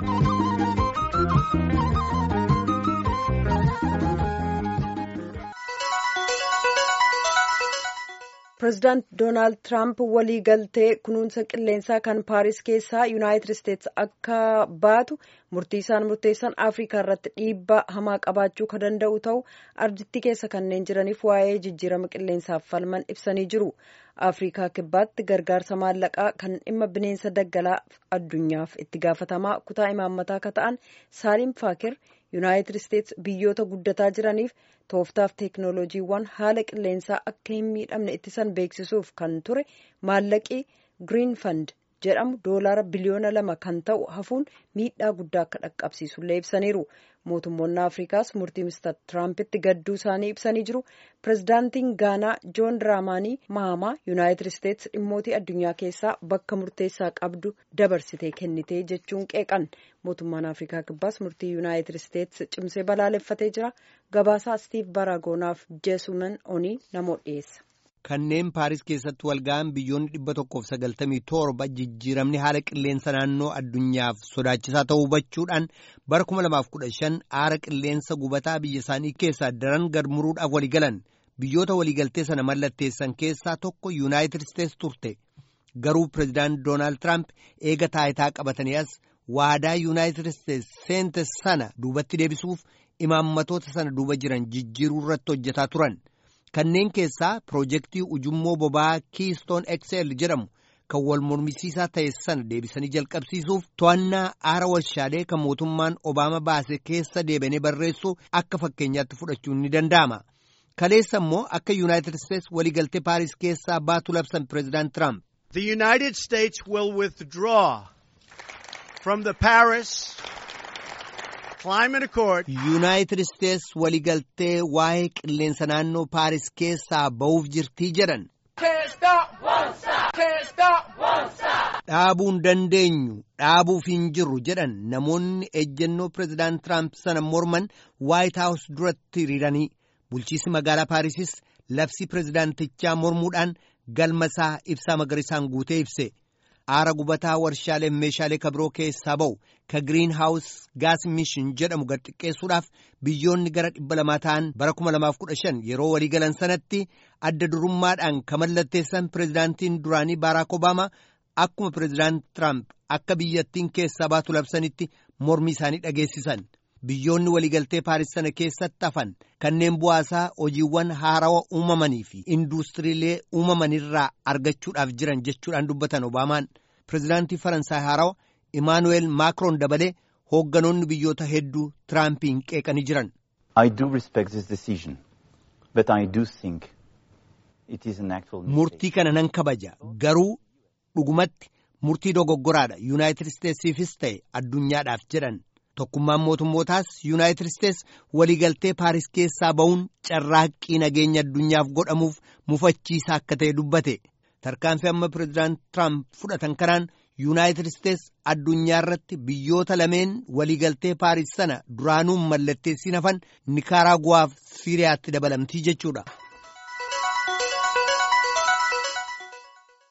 Pireezidaant Doonaald Tiraamp walii galtee kunuunsa qilleensaa kan Paaris keessaa Yuunaayitid Isteetsi akka baatu murtii isaan murteessan Afrikaa irratti dhiibbaa hamaa qabaachuu kan danda'u ta'u ardittii keessa kanneen jiraniif waa'ee jijjiirama qilleensaaf falman ibsanii jiru. Afrikaa kibbaatti gargaarsa maallaqaa kan dhimma bineensa daggalaa addunyaaf itti gaafatamaa kutaa imaammataa akka ta'an Saalim Faakir Yuunaayitid Isteetsi biyyoota guddataa jiraniif tooftaaf teeknooloojiiwwan haala qilleensaa akka hin miidhamne ittisan beeksisuuf kan ture maallaqii Green Fund jedhamu doolaara biliyoona lama kan ta'u hafuun miidhaa guddaa akka dhaqqabsiisullee ibsaniiru. Mootummoonni Afrikaas murtii Mr. Tiraampitti gadduu isaanii ibsanii jiru. Pireezidaantiin Gaanaa Joon Diraamaanii Mahamaa Yuunaayitid Isteetsi dhimmootii addunyaa keessaa bakka murteessaa qabdu dabarsitee kennitee jechuun qeeqan. Mootummaan Afrikaa Kibbaas murtii Yuunaayitid Isteetsi cimsee balaaleffatee jira. Gabaasaa Stiif Baragoonaaf Jeesuman Onii namoota dhiyeessa. Kanneen Paaris keessatti walga'an biyyoonni dhibba tokkoof sagaltamii torba jijjiiramni haala qilleensa naannoo addunyaaf sodaachisaa ta'uu hubachuudhaan bara kuma lamaaf kudha shan aara qilleensa gubataa biyya isaanii keessaa daran gad muruudhaaf waliigalan biyyoota waliigaltee sana mallatteessan keessaa tokko yuunaayitid isteetsi turte garuu pireezidaant doonaald tiraamp eega taayitaa qabatanii as waadaa yuunaayitid isteetsi seente sana duubatti deebisuuf imaammatoota sana duuba jiran jijjiiruu irratti hojjetaa turan. kanneen keessaa piroojeektii ujummoo boba'aa kiistoon xl jedhamu kan wal mormisiisaa ta'e sana deebisanii jalqabsiisuuf to'annaa aara warshaalee kan mootummaan obaama baase keessa deebi'anii barreessuu akka fakkeenyaatti fudhachuun ni danda'ama. kaleessa immoo akka yuunaayitid isteetsi waliigaltee paaris keessaa baatu labsan pireezidaant tiraamp. The United States will withdraw from the Paris yuunaayitid isteetsi waliigaltee waa'ee qilleensa naannoo paaris keessaa ba'uuf jirtii jedhan dhaabuu hin dandeenyu dhaabuuf hin jirru jedhan namoonni ejjennoo pireezidaant tiraamp sana morman waayit haawus duratti hiriiranii bulchiisi magaalaa paarisis labsii pireezidaantichaa mormuudhaan galmasaa ibsaa magariisaan guutee ibse. aara gubataa warshaalee meeshaalee kabiroo keessaa ba'u ka giriin haawus gaas mishin jedhamu gad xiqqeessuudhaaf biyyoonni gara dhibba lamaa ta'an bara kuma lamaaf kudha shan yeroo waliigalan sanatti adda durummaadhaan ka mallatteessan pireezidaantiin duraanii baaraak obaamaa akkuma pireezidaant tiraamp akka biyyattiin keessaa baatu labsanitti mormii isaanii dhageessisan. biyyoonni waliigaltee paaris sana keessatti hafan kanneen bu'aasaa hojiiwwan haarawa uumamanii fi induustiriilee uumamanirraa argachuudhaaf jiran jechuudhaan dubbatan obaamaan pireezidaantii faransaay haarawa imaanuweel maakroon dabalee hoogganoonni biyyoota hedduu tiraampiin qeeqanii jiran. murtii kana nan kabaja garuu dhugumatti murtii dogoggoraadha yuunaayitid isteetsiifis ta'e addunyaadhaaf jedhan. tokkummaan mootummootaas yuunaayitid isteetsi waliigaltee paaris keessaa ba'uun carraaqqii nageenya addunyaaf godhamuuf mufachiisaa akka ta'e dubbate tarkaanfii amma pireezidaant tiraamp fudhatan kanaan yuunaayitid isteetsi addunyaa irratti biyyoota lameen waliigaltee paaris sana duraanuun mallatteessiin hafan nikaraaguwaaf siiriyaatti dabalamtii jechuudha.